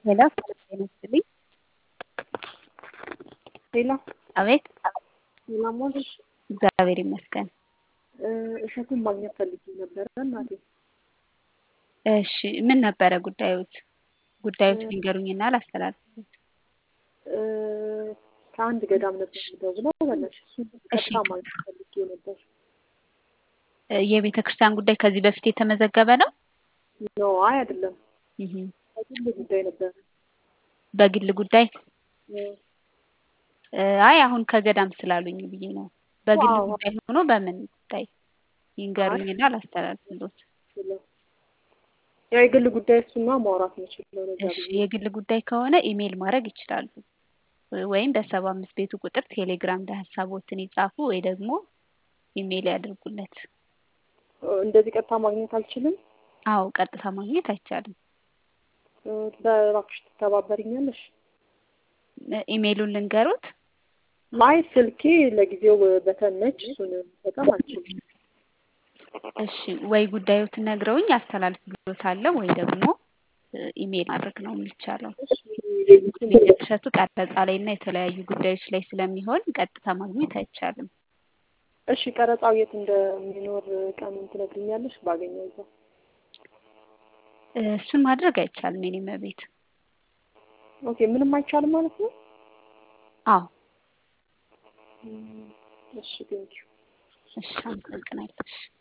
ሄሎ ጤና ይስጥልኝ። ሄሎ አቤት ሰላም ዋልሽ? እግዚአብሔር ይመስገን። እሸቱን ማግኘት ፈልጌ ነበረ እናቴ። እሺ ምን ነበረ ጉዳዮት? ጉዳዮት ሊንገሩኝና ላስተላልፍሎት። እ፣ ከአንድ ገዳም ነበር የምደውለው በላሽ እሱን እሺ። ቀጥታ ማግኘት ፈልጌ ነበር። እ፣ የቤተ ክርስቲያን ጉዳይ ከዚህ በፊት የተመዘገበ ነው? ኖ አይ አይደለም፣ እህ፣ በግል ጉዳይ ነበረ። በግል ጉዳይ እ፣ እ፣ አይ አሁን ከገዳም ስላሉኝ ብዬ ነው። በግል ዋው። ጉዳይ ሆኖ በምን ጉዳይ ይንገሩኝና ላስተላልፍሎት። ስለ- ያው የግል ጉዳይ እሱና ማውራት የምችለው ነገር እሺ የግል ጉዳይ ከሆነ ኢሜይል ማድረግ ይችላሉ። ወይም በሰባ አምስት ቤቱ ቁጥር ቴሌግራም ላይ ሀሳቦትን ይጻፉ ወይ ደግሞ ኢሜይል ያድርጉለት። እንደዚህ ቀጥታ ማግኘት አልችልም። አዎ ቀጥታ ማግኘት አይቻልም። እ፣ በእባክሽ ትተባበሪኛለሽ? እ፣ ኢሜይሉን ልንገሩት። አይ ስልኬ ለጊዜው በተነች እሱን በጣም አልችልም። እሺ ወይ ጉዳዮትን ነግረውኝ አስተላልፍሎታለሁ ወይ ደግሞ እ፣ ኢሜይል ማድረግ ነው የሚቻለው። እሸቱ ቀረጻ ላይ እና የተለያዩ ጉዳዮች ላይ ስለሚሆን ቀጥታ ማግኘት አይቻልም። እሺ ቀረጻው የት እንደሚኖር ቀኑን ትነግሪኛለሽ? ባገኘው እዛ እ፣ እሱን ማድረግ አይቻልም የኔ መቤት። ኦኬ ምንም አይቻልም ማለት ነው? አዎ እም፣ እሺ ቴንኪው እሺ አመሰግናለሁ። እሺ